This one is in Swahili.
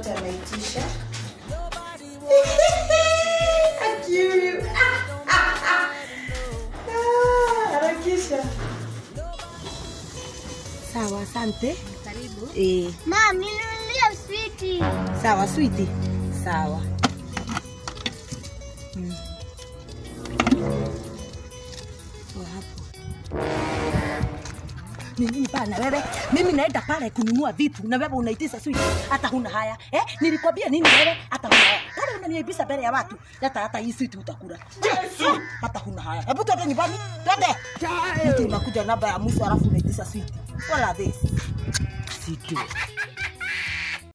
zote ameitisha. Akiu. Ah, ah, ah. Ah, harakisha. Sawa, asante. Karibu. Eh, Mam, ninunulie switi. sawa switi. Sawa. Mm. Kwa hapo. Ni nini pale na wewe? Mimi naenda pale kununua vitu na wewe unaitisha switi. Hata huna haya. Eh? Nilikwambia nini wewe? Hata huna haya. Kama unaniaibisha mbele ya watu, hata hata hii switi utakula. Yesu! Hata huna haya. Hebu twende nyumbani. Twende. Mtu unakuja namba ya mwisho alafu unaitisha switi. Wala this. Sijui.